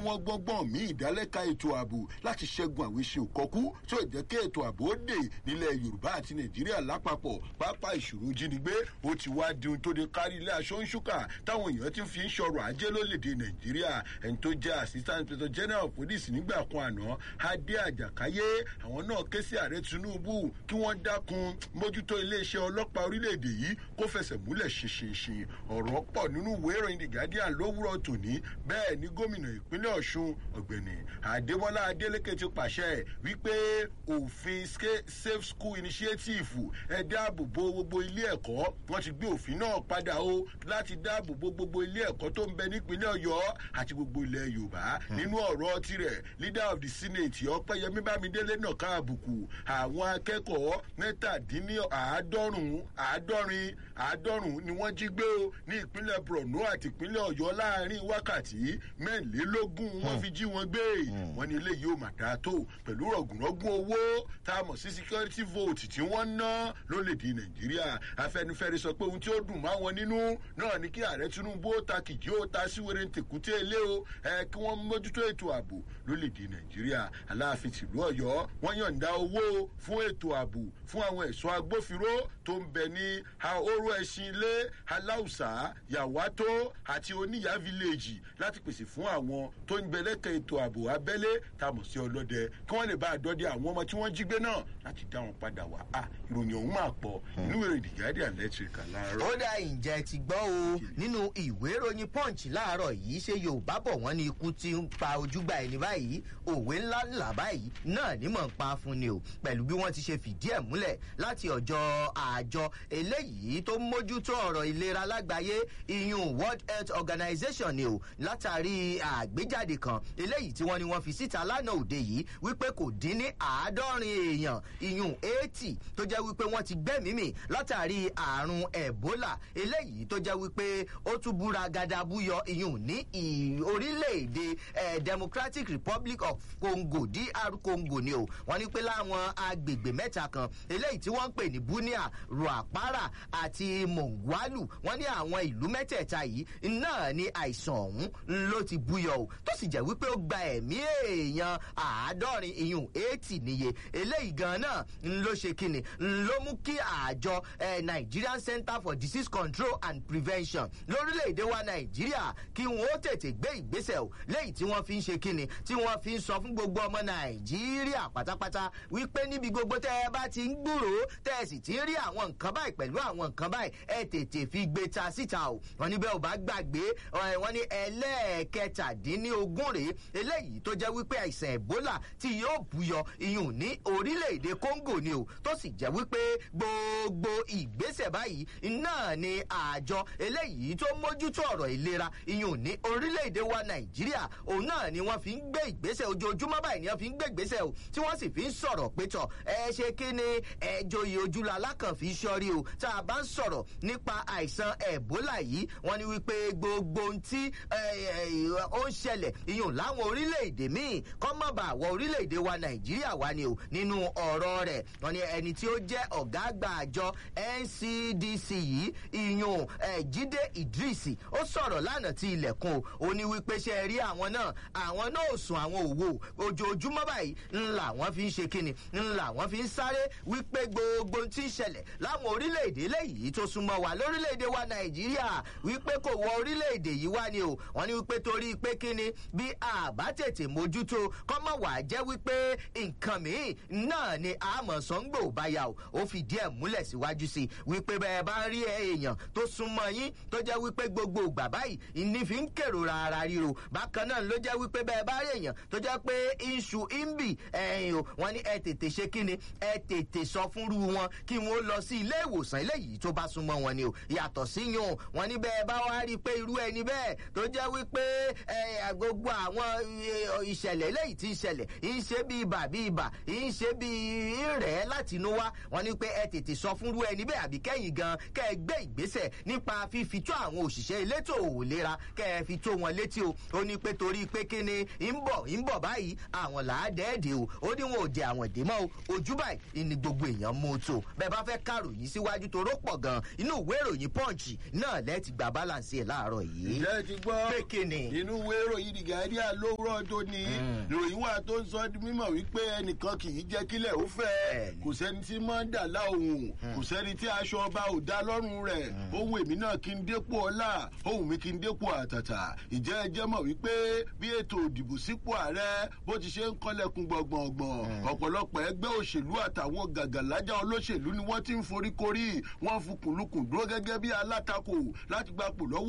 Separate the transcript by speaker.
Speaker 1: àwọn gbọ́ngbọ́n míì ìdálẹ́ka ètò ààbò láti ṣẹ́gun àwọn iṣẹ́ òkọ́kú tí ó jẹ́ kí ètò ààbò ó dè nílẹ̀ yorùbá àti nàìjíríà lápapọ̀ pápá ìṣòro jínigbé ó ti wá di ohun tó de kárí ilé aṣọ ń ṣúkà táwọn èèyàn ti fi ń ṣọrọ̀ ajé lólèdè nàìjíríà ẹni tó jẹ́ assistant inspector general of police nígbà kan àná adé àjàkáyé àwọn náà ké sí ààrẹ tinubu kí wọ́n dákun mójútó iléeṣẹ́ ọlọ́pàá orílẹ̀-èdè yìí kó fẹsẹ̀ múlẹ̀ ṣinṣinṣin ọ̀rọ̀ pọ̀ nínú ìwé ìròyìn the guardian lówùrọ̀ tòní bẹ́ẹ̀ ni gómìnà ìpínlẹ̀ ọ̀ṣun ọ̀gbẹ̀nì adémọlá adélèké ti pàṣẹ wípé òfin safe school initiative ẹ dáàbò bo gbogbo ilé ẹ̀kọ́ wọ́n ti gbé òfin náà padà o láti dáàbò bo gbogbo ilé ẹ̀kọ́ tó ń bẹ nípínlẹ̀ ọ̀yọ́ àti gbogbo ilẹ̀ yorùbá nínú ọ̀rọ̀ tirẹ̀ leader of the senate ọ̀pẹ̀yẹmí bámidélé náà ká àbùkù àwọn akẹ́kọ̀ọ́ mẹ́tàdínláàádọ́rùn-ún àádọ́rin àádọ́rùn-ún ni wọ́n jí gbé o ní ìpínlẹ̀ borno àti ìpínlẹ̀ ọ̀yọ́ láàrin wákàtí mẹ́rìnlélógún wọ́n fi jí wọn gbé wọ́n ní eléyìí ò mà dáa tó pẹ̀lú rọ̀gùnrọ̀gùn owó tá a mọ̀ sí security vote tí wọ́n ná lólèdè nàìjíríà afẹnifẹre sọ pé ohun tí ó dùn máa wọn nínú náà ni kí ààrẹ tinubu ó ta kìjì ó ta síwèrè tèkúté ilé o ẹ kí wọ́n mójútó ètò ààbò lólèdè nàìjíríà aláàfin tìlú ọ̀yọ́ wọ́n yọ̀ǹda owó fún ètò ààbò fún àwọn ẹ̀ṣọ́ agbófinró tó ń bẹ ní ahoro ẹṣin ilé aláùsá yàwátó àti oníyà village láti pèsè fún àwọn tó ń bẹ lẹ́kẹ̀ẹ́ ètò ààbò abẹ́lé tá a mọ̀ sí ọlọ́dẹ kí wọ́n lè bá àdọ́dẹ àwọn ọmọ tí wọ́n jí gbé náà láti dá wọn padà wá a ìròyìn ọ̀hún máa pọ̀ inú èrè the guardian electric láàárọ̀.
Speaker 2: ó dá ìjẹ́ ti gbọ́ o nínú ìwé ìròyìn punch láàárọ̀ yìí ṣe yorùbá bọ̀ wọ́n ní ikú ti ń pa ojúgbà ẹni báyìí òwe ńlá ńlá báyìí náà ní mọ̀ ń pa fún ni o pẹ̀lú bí wọ́n ti ṣe fìdí ẹ̀ múlẹ̀ láti ọjọ́ àjọ eléyìí tó mójútó ọ̀rọ̀ ìlera lágbàáyé iyun world health organization ni o látàrí àgbéjáde kan eléyìí tí wọ́n ní wọ́n fi síta lánàá òde yìí wípé kò dín ní àádọ́rin èèyàn iyun eighty tó jẹ́ wípé wọ́n ti gbẹ́mìímì látàrí àrùn ebola eléyìí tó jẹ́ wípé ó tún búra gadabúyọ iyun ní orílẹ̀-èdè democratic republic of congo dr congo ni o wọ́n ní pé láwọn agbègbè mẹ́ta kan eléyìí tí wọ́n ń pè ní bunia ruapara àti mongwalu wọ́n ní àwọn ìlú mẹ́tẹ̀ẹ̀ta yìí náà ni àìsàn ọ̀hún ló ti búyọ o tó sì jẹ́ wípé ó gba ẹ̀mí èèyàn àádọ́rin iyùn eighty níye eléyìí gan náà ló ṣe kíni ló mú kí àjọ nigerian center for disease control and prevention lórílẹ̀‐èdè wa nàìjíríà kí wọ́n ó tètè gbé ìgbésẹ̀ o léyìí tí wọ́n fi ń ṣe kíni tí wọ́n fi ń sọ fún gbogbo ọmọ nàìjíríà pátápátá wípé níbi gbogbo tẹ́ ẹ bá ti ń gbúròó tẹ́ ẹ sì ti ń rí àwọn nǹkan báyìí pẹ̀lú àwọn nǹkan báyìí ẹ tètè fi gbé ta síta o wọn níbẹ̀ ò bá gbàgbé wọn ní ẹlẹ́ẹ̀kẹtàdínlógún rèé eléyìí tó jẹ́ wípé àìsàn ebola tí yóò buyọ iyùn ní orílẹ̀-èdè congo ni o tó sì jẹ́ wípé gbogbo ìgbésẹ̀ báyìí náà ni àjọ eléyìí tó mójútó ọ̀rọ̀ ìlera iyùn ní orílẹ̀-èdè wa nàìjíríà òun náà ni wọ́n fi ń gbé ìgbésẹ̀ ojoojúmọ́ báyìí ni wọ́n fi ń gbé ìgbésẹ̀ o tí wọ́n sì fi ń sọ̀rọ̀ pétọ̀ ẹ ṣe kí ni ẹjọ́ yìí ojúlọ alákànfí sọ́rí o tá a bá ń sọ̀rọ̀ nípa àìsàn ebola yìí wọ́n ní wípé gbogbo ohun tí ó ń ṣẹlẹ̀ iyùn láwọn orílẹ̀-èdè míì kọ́ mọ̀ bá wọ orílẹ̀-èdè wa nàìjíríà wá ni o nínú ọ̀rọ̀ rẹ̀ wọ́n ní ẹni tí ó jẹ́ ọ̀gá àgbà àjọ ncdc yìí iyùn jíde idris ó sọ̀rọ̀ lánàá tí ilẹ̀kùn o ó ní wípé ṣe rí àwọn náà àwọn náà ò sùn àwọn òwò ojoojúmọ́ báyìí ńlá wọn fi ń ṣe kíni ńlá wọn fi ń sáré wípé gbogbo tí ń ṣẹlẹ̀ láwọn orílẹ̀-èdè léyìí tó súnmọ́ wa lórílẹ̀-èdè wa nàìjíríà wípé kò wọ orílẹ̀-èdè yìí wá ni o wọ́n ní wípé torí pé kíni bí àbá tètè mójútó kọ́mọ̀ wà jẹ́ wípé nǹkan míì náà ni àmọ̀ sọ́ngbò báyà o ó fìdí ẹ̀ múlẹ̀ síwájú sí i wípé bẹ́ẹ̀ bá rí èèyàn tó súnmọ́ yín tó jẹ́ wípé gbogbo ìgbà báyìí ìní fi ń kèrò ara ríro bákan náà ló jẹ́ wípé bẹ́ẹ̀ bá rí èèyàn tó jẹ́ pé iṣu imbi ẹ̀yìn o wọ́n ní ẹ tètè ṣe kíni ẹ tètè sọ fúnru wọn kí wọ́n lọ sí ilé ìwòsàn eléyìí tó bá súnmọ́ wọn ni o yàtọ̀ sí yun wọn ní bẹ́ẹ̀ bá wá rí i pé irú ẹni bẹ́ẹ̀ tó jẹ́ wípé gbogbo àwọn ìṣẹ̀lẹ̀ eléyìí ti ń ṣẹlẹ̀ ń ṣe bí ibà bí ibà ń ṣe bí rẹ̀ láti inú wá wọn ní pé ẹ tètè sọ fúnru ẹni bẹ́ẹ̀ àbí kẹ́yìn gan kẹ́ ẹ gbé ìgbésẹ̀ nípa fífi tó àwọn òṣìṣẹ́ elétò òlera kẹ́ ẹ fi tó wọn létí o ó ní pé torí pé kíni ń bọ̀ ń bọ̀ báyìí àwọn làádẹ́ẹ̀dẹ̀ o ó ní wọn ò jẹ àwọn èdè mọ́ o ojú báyìí ni gbogbo èèyàn mú tó bẹ́ẹ̀ bá fẹ́ káròyìn síwájú tó rọ́pọ̀ gan inú ìwé ìròyìn punch náà lẹ́ẹ̀tì gba balance ẹ̀ láàárọ̀ yìí.
Speaker 1: ǹjẹ́ ẹ ti gbọ́
Speaker 2: pé kíni.
Speaker 1: inú ìwé ìròyìn the guardian lówùrọ̀ tó ní ìròyìn wà tó ń sọ di mímọ̀ wípé ẹnìkan kì í jẹ́ kílẹ̀ ó fẹ́ kò sẹ́ni tí máa ń dà láòhùn kò sẹ́ni tí aṣọ ọba ò dá lọ́rùn rẹ̀ ohun èmi náà kí n dépò ọlá ohun mi kí n dépò àtàtà ìjẹ́ ẹ jẹ́ mọ̀ wípé bí ètò òdìbò sípò ààrẹ bó ti ṣe ń kọ́lẹ̀kùn gbọ̀ngbọ̀ngbọ̀n ọ̀pọ̀lọpọ̀ ẹgbẹ́ òṣèlú àtàwọn gàgàlájà olóṣèlú ni wọ́n ti ń foríkorí wọ́n fukùnlukùn dúró gẹ́gẹ́ bí alátakò láti gbapò lọ́wọ́